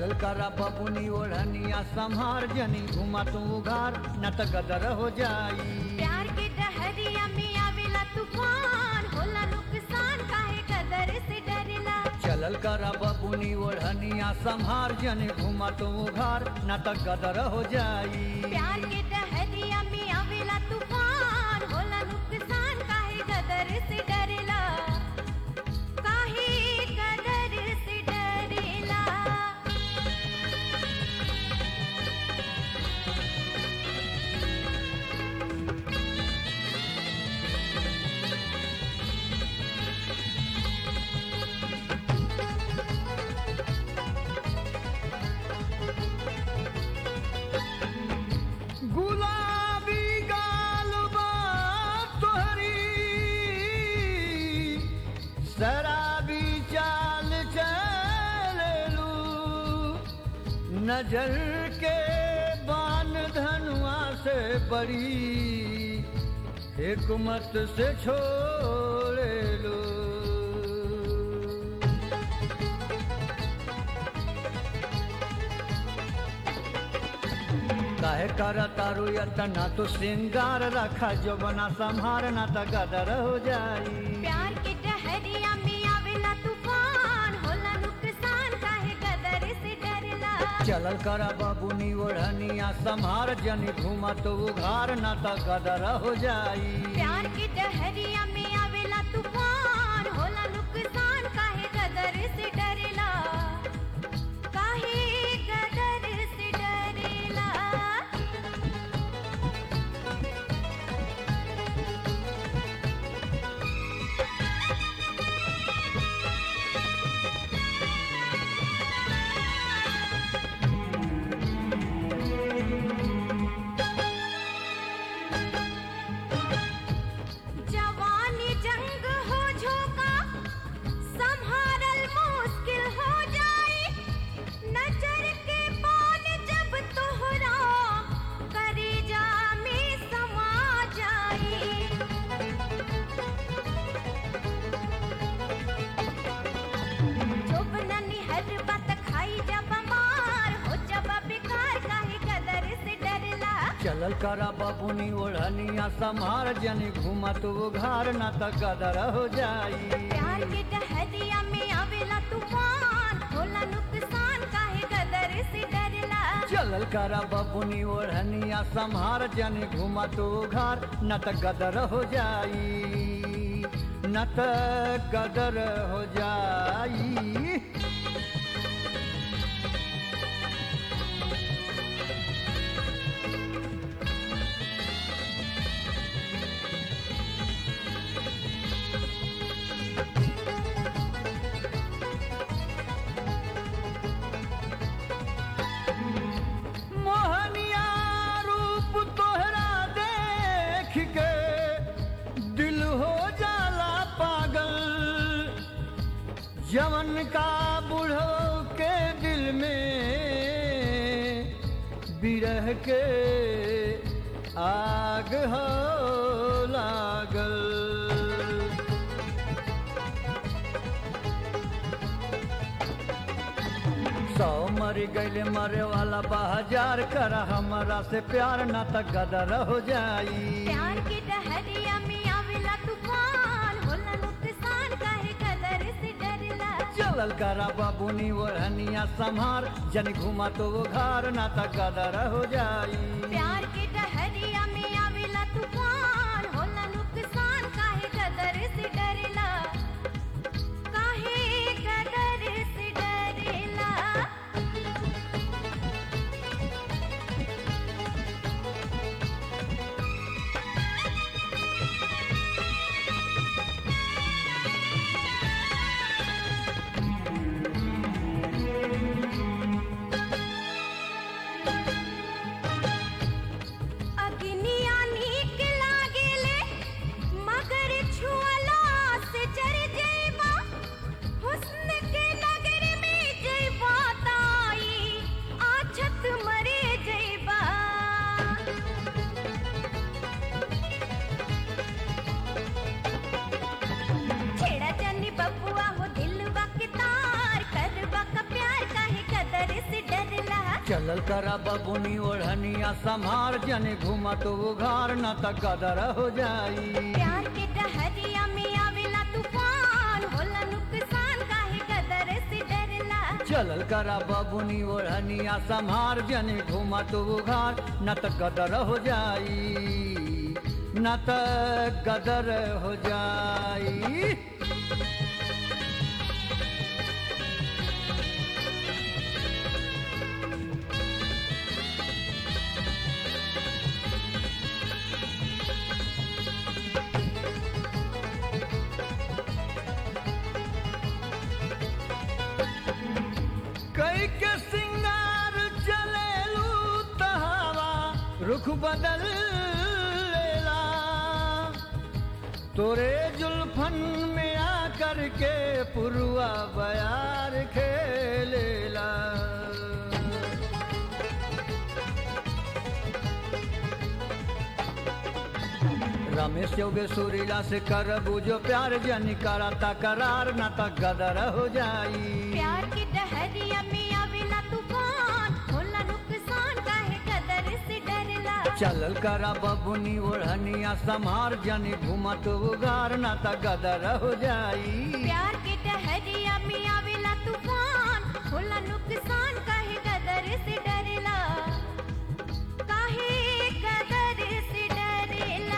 चलल करा बबुनी ओढ़निया संहार जनी घुमा तू उघार न त गदर हो जाई प्यार के डहरिया में आवेला तूफान होला नुकसान काहे कदर से डरला चलल करा बबुनी ओढ़निया संहार जनी घुमा तू उघार न त गदर हो जाई प्यार के डहरिया में आवेला तूफान होला नुकसान काहे कदर से डरला काहे कदर से डरला गुलाबी गालबा तोहरी शराबी चाल चलू नजर के बान धनुआ से बड़ी हिकमत से छोड़े लो काहे कर तारू यतना तो श्रृंगार रखा जो बना संहार ना त गदर हो जाई प्यार के डहरिया में आवेला तूफान होला नुकसान काहे कदर से डरला चलल कर बबुनी ओढ़निया संहार जनी घुमा तो उघार ना त गदर हो जाई प्यार के डहरिया में आवेला तूफान होला नुकसान काहे कदर से डरला काहे कदर से डरला जवानी जंग हो झोंका संभारल मुश्किल हो जाई नजर के बाण जब तोहरा करेजा में समा जाई जोबननी हर बात खाई जब मार हो जब बेकार काहे कदर से डरला चलल कर बबुनी ओढ़निया संहार जनी घुमा तो उघार ना त गदर हो जाई प्यार के डहरिया में आवेला तूफान होला नुकसान काहे कदर से डरला चलल कर बबुनी ओढ़निया संहार जनी घुमा तो उघार न त गदर हो जाई न त गदर हो जाई मोहनिया रूप तोहरा देख के दिल हो जाला पागल जवन का बूढ़ो के दिल में बिरह के आग हो लागल सौ मर गईले मरे वाला बाजार कर हमरा से प्यार न त गदर हो जाई प्यार के डहरिया में आवेला तूफान होला नुकसान काहे कदर से डरला चलल करा बाबूनी ओढ़निया संहार जन घुमा तो वो घर न त गदर हो जाई प्यार के डहरिया में आवेला तूफान होला नुकसान काहे कदर से डरला काहे कदर से डरला चलल करा बबुनी ओढ़निया संभार जन घुमा तो उघार न त गदर हो जाई प्यार के डहरिया में आवेला तूफान होला नुकसान काहे गदर से डरला चलल करा बबुनी ओढ़निया संभार जन घुमा तो उघार न त गदर हो जाई न त गदर हो जाई कई के सिंगार चलेलू तहावा रुख बदल लेला तोरे जुल्फन में आकर के पुरुआ बयार खेलेला रमेश योगे सुरीला से कर बुझो प्यार जन कराता करार न त गदर हो जाई प्यार के डहरिया में आवेला तूफान होला नुकसान काहे गदर से डरला चलल करा बबुनी ओढ़निया समार जन घुमत उगार न त गदर हो जाई प्यार के डहरिया में आवेला तूफान होला नुकसान काहे गदर से डरला काहे गदर से डरला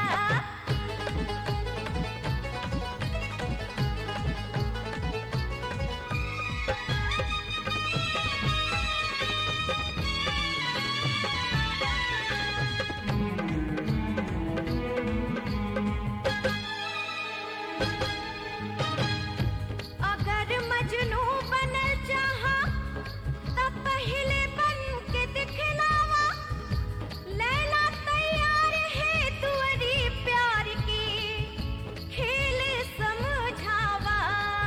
अगर मजनू बनल चाहा तब पहले बन के दिखलावा लैला तैयार है तुअरी प्यार की खेल समझावा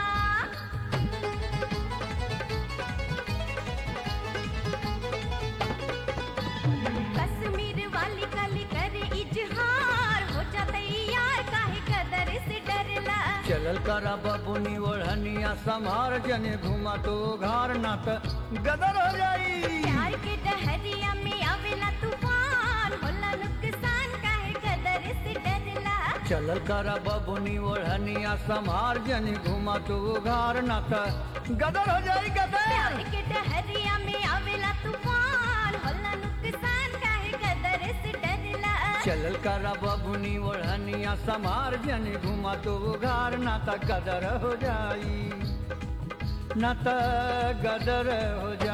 कश्मीर वाली कली करे इजहार हो जा तैयार काहे कदर से डरला चलल करा बबुनी ओढ़निया समार जन घुमत उघार न त गदर हो जाई प्यार के डहरिया में आवेला तूफान होला नुकसान काहे कदर से डरला चलल करा बबुनी ओढ़निया समार जन घुमत उघार न त गदर हो जाई गदर प्यार के डहरिया में आवेला तूफान होला नुकसान काहे कदर से डरला चलल करा बबुनी ओढ़निया समार जन घुमत उघार न त गदर हो जाई न त गदर हो